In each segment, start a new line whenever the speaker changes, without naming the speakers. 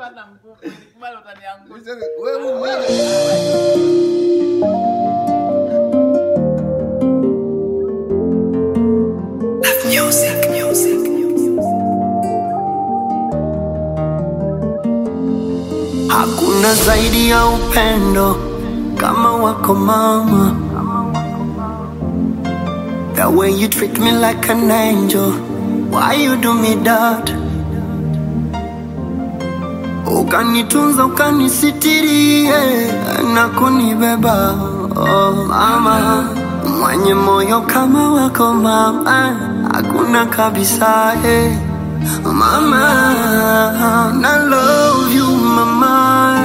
hata nguvu. Nikubali utaniangusha.
Wewe mwenyewe
Hakuna zaidi ya upendo kama wako mama. The way you treat me like an angel. Why you do me that? Ukanitunza, ukanisitiri yeah, na kunibeba oh, mama mwenye moyo kama wako mama, hakuna kabisa eh. Mama, I love you, mama.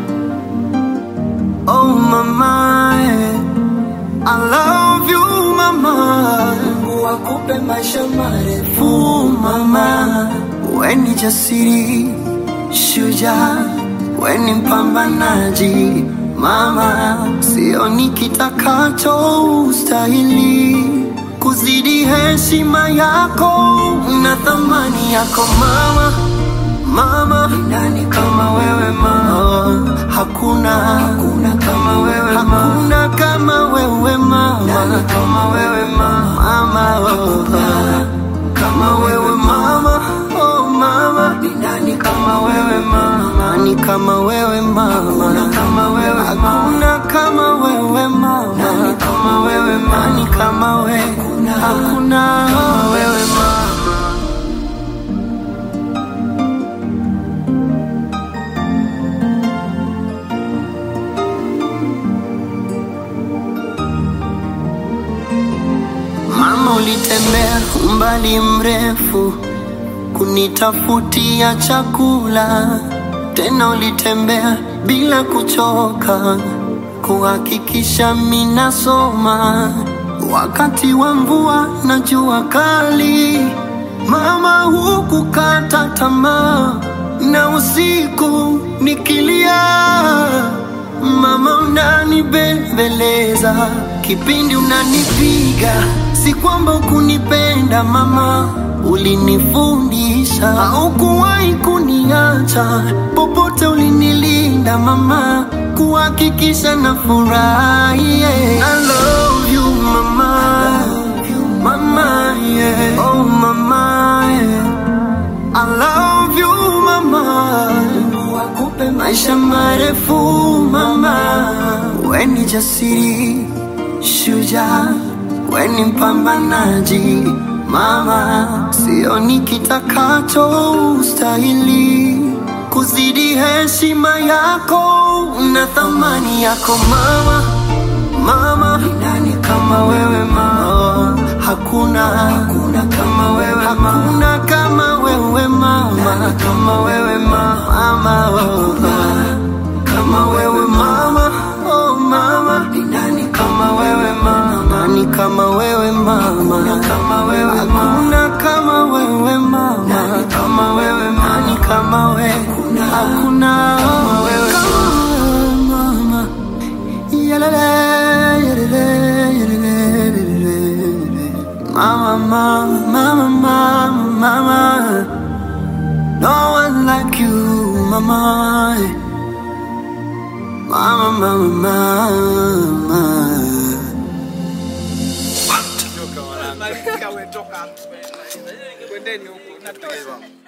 Oh, mama, I love you, mama. Mungu akupe maisha marefu, mama. We ni jasiri, shujaa, we ni mpambanaji, mama. Sioni kitakacho ustahili kuzidi heshima yako na thamani yako mama mama nani kama wewe mama hakuna hakuna kama wewe mama hakuna kama wewe mama nani kama wewe mama mama hakuna kama wewe mama oh mama ni nani kama wewe mama nani kama wewe mama hakuna kama wewe hakuna kama wewe mama nani kama wewe mama nani kama wewe hakuna hakuna kama wewe mama Mama, ulitembea umbali mrefu kunitafutia chakula, tena ulitembea bila kuchoka kuhakikisha minasoma wakati wa mvua na jua kali. Mama, hukukata tamaa na usiku nikilia Mama unanibembeleza kipindi unanipiga, si kwamba ukunipenda mama, ulinifundisha. Haukuwahi kuniacha popote, ulinilinda mama, kuhakikisha na furahi. Yeah. I love you mama, mama yeah. Oh mama yeah. I love you mama, Mungu akupe maisha marefu mama. We ni jasiri, shujaa, we ni mpambanaji mama. Sioni kitakacho ustahili kuzidi heshima yako na thamani yako mama mama ni nani kama wewe mama hakuna hakuna kama wewe mama hakuna kama wewe mama nani kama wewe mama hakuna kama wewe mama oh mama ni nani kama wewe mama nani kama wewe mama hakuna kama wewe mama hakuna kama wewe mama nani kama wewe mama nani kama wewe hakuna hakuna kama wewe mama Yalele, yalele, yalele, yalele. Mama, mama, mama, mama, mama. No one like you, mama. Mama, mama, mama.
Malizika wewe toka hapo. Kwendeni huko. Natosha.